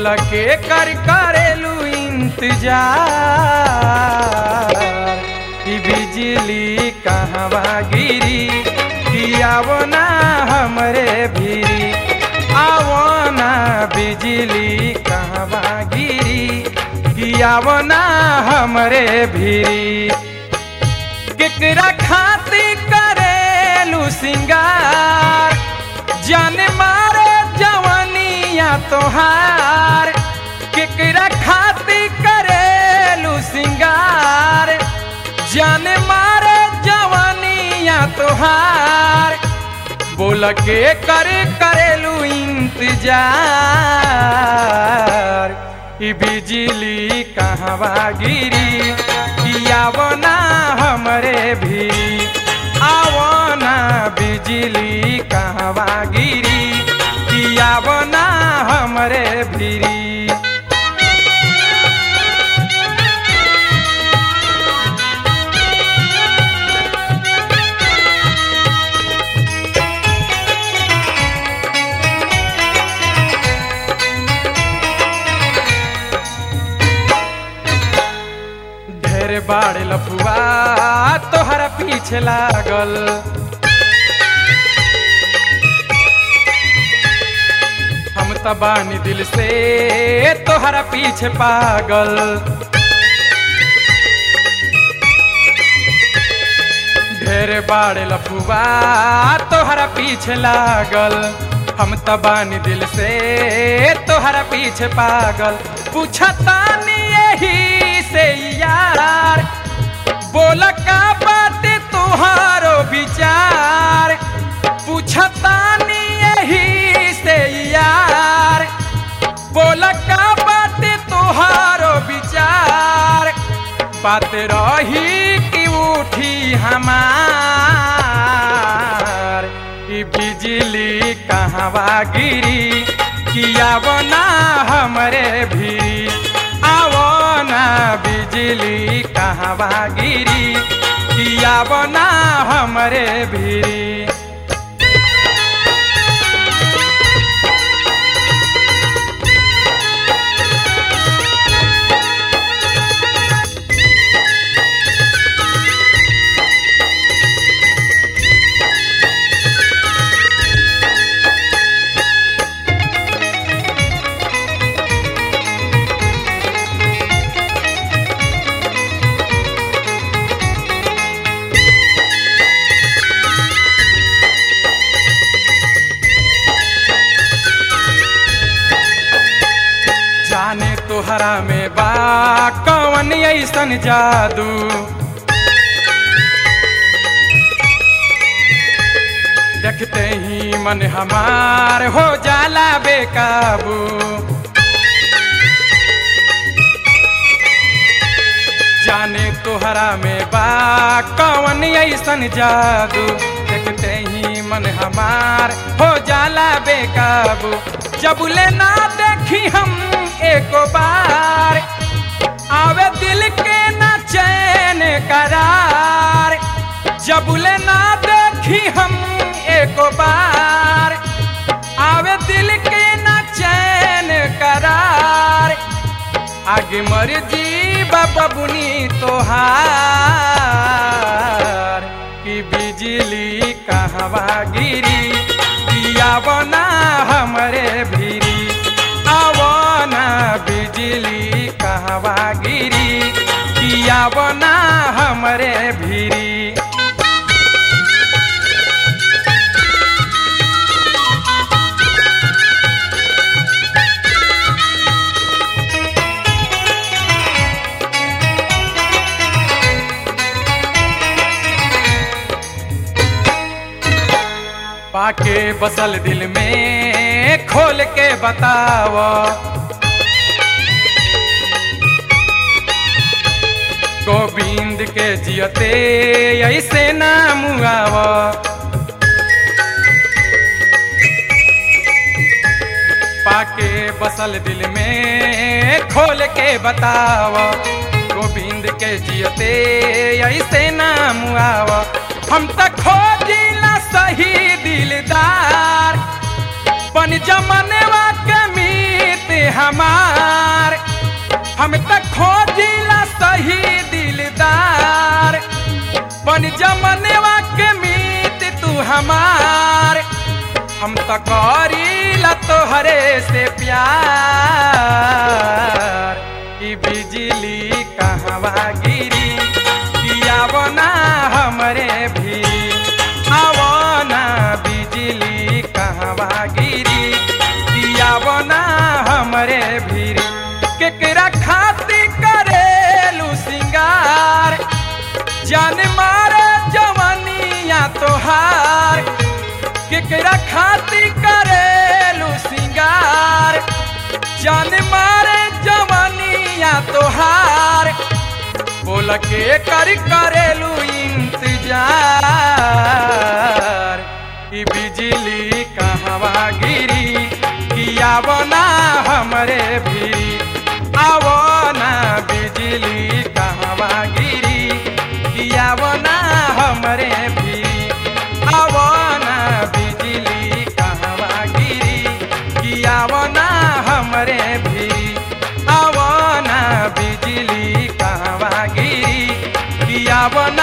बोल के कर करेलू इंतजार कि बिजली कहवा गिरी कि आवो ना हमरे भीरी आवो ना बिजली कहवा गिरी कि आवो ना हमरे भीरी केकरा खाती करेलू सिंगार जान मारे जवनिया तोहार केकरा खाती करेलू सिंगार जान मारे जवनिया तोहार बोल के करे करेलू इंतजार ई बिजली कहवा गिरी कि आवो ना हमरे भी आवो ना बिजली कहवा गिरी कि आवो ना हमरे भीरी ढेर बाड़ लफुआ तोहरा पीछे लागल हम त बानी दिल से तोहरा पीछे पागल ढेर बाड़ लफुआ तोहरा पीछे लागल हम त बानी दिल से तोहरा पीछे पागल पूछतानी यही से यार बोल का बात तुहारो विचार पूछतानी यही से यार बोल का बात तुहारो विचार बात रही कि उठी हमार कि बिजली कहवा गिरी कि आवो ना हमरे भी आवो ना बिजली कहवा गिरी कि आवो ना हमरे भी जाने तोहरा में बा कवन ऐसन जादू देखते ही मन हमार हो जाला बेकाबू जाने तोहरा में बा कवन ऐसन जादू देखते ही मन हमार हो जाला बेकाबू जब ले ना देखी हम एक बार आवे दिल के ना चैन करार जब ले ना देखी हम एक बार आवे दिल के ना चैन करार आगे मर जी बाबा बुनी तोहार कि बिजली कहवा गिरी दिया बना हमरे भीरी आवना बिजली कहवा गिरी दिया बना हमरे भीरी पाके बसल दिल में खोल के बताव गोविंद के जियते ऐसे नाम आव पाके बसल दिल में खोल के बताव गोविंद के जियते ऐसे नाम आव हम तक खोजिला सही दिलदार बन जमनवा के मीत हमार हम तक खोजिला सही दिलदार बन जमनेवा के मीत तू हमार हम तो करीला तोहरे से प्यार ई बिजली कहवा गिरी कियावना हमरे भी आवना बिजली कहवा गिरी कियावना हमरे भी केकरा खाती करेलू सिंगार जान मारे जवानिया तोहार केकरा खाती करेलू सिंगार जान मारे जवानिया तोहार बोल के कर करेलू इंतजार ई बिजली कहवा गिरी किया बना हमरे भी आवना बिजली कहवा गिरी किया बना हमरे भी आवना बिजली कहवा गिरी किया बना हमरे भी आवना बिजली कहवा गिरी किया बना